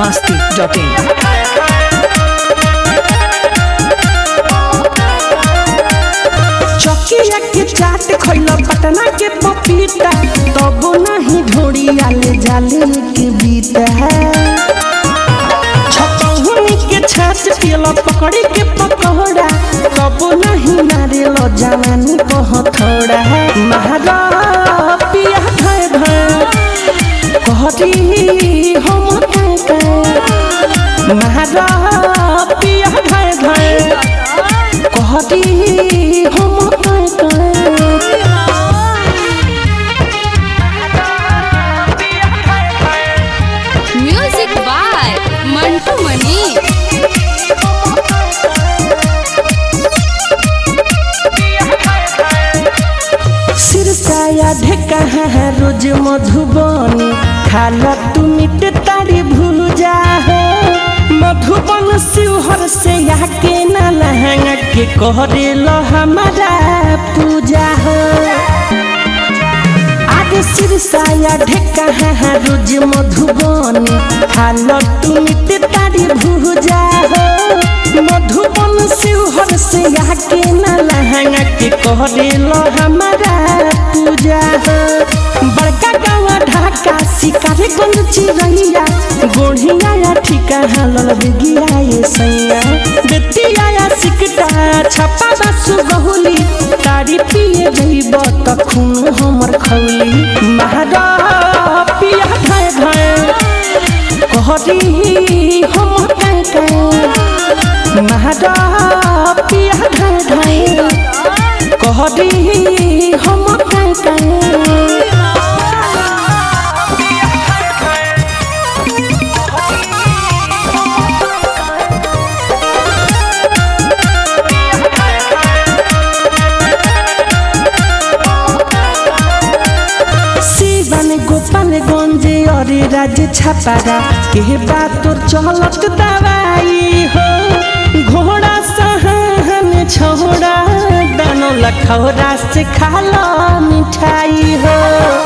masti.in. चौकिया के चाट खैला पटना के पपीता तब नहीं ढोड़ी आले जाले के बीता छपहुनी के छाछ पियला पकड़ी के पकौड़ा तब नहीं नारियल जवानी कह थोड़ा महारा पिया भय भय कहती हम काका महारा पिया भय भय कहती हम काका म्यूजिक बाय मंटू मनी सिरसाया ढेका है रोज मधुबनी खाला तू मिट तारी भूजा हो मधुबन शिवहर से आके ना लहंगा के कहरे लो हमारा पूजा हो आज सिरसाया ढेका है रोज मधुबनी खाला तू मिट तारी भूजा हो मधुबन शिवहर से आके ना लहंगा के कहरे लो हमारा पूजा हो बड़का गाँव ढाका शिकारे गंज चिरैया गोढ़िया या ठिका हालल बिगिया ये सैया बेटिया या सिकटा छपा बासु बहुली तारी पिए जइब त खून हमर खौली महारा पिया भय भय कहरी हम काका महारा पिया भय भय कहरी हम काका शिवन गोपालगंज अरे राज छपारा के बात तोर चलत दवाई हो घोड़ा सहन छोड़ा दानो लखौरा से खाला मिठाई हो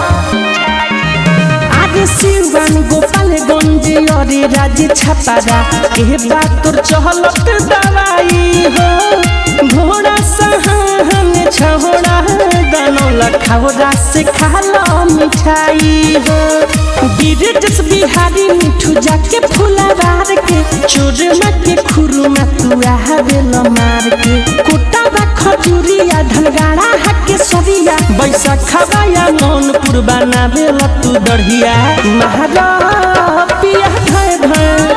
आज शिवन गोपालगंज अरे राज छपारा के बात तोर चलत दवाई हो घोड़ा सहन छोड़ा दानो लखौरा से खाला मिठाई हो गिरजस बिहारी मिठू जाके फुलवार के चोरमा के खुरुमा तू आवेल मार के कुटावा खजूरिया धनगाड़ा हाके सरिया बैसाखवा या मौनपुर बनावेल तू दढ़िया महारा पिया भय भय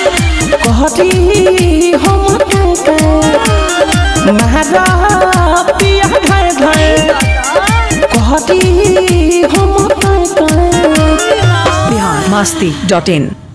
कहती हम काका महारा पिया भय भय कहती हम काका Bihar masti.in.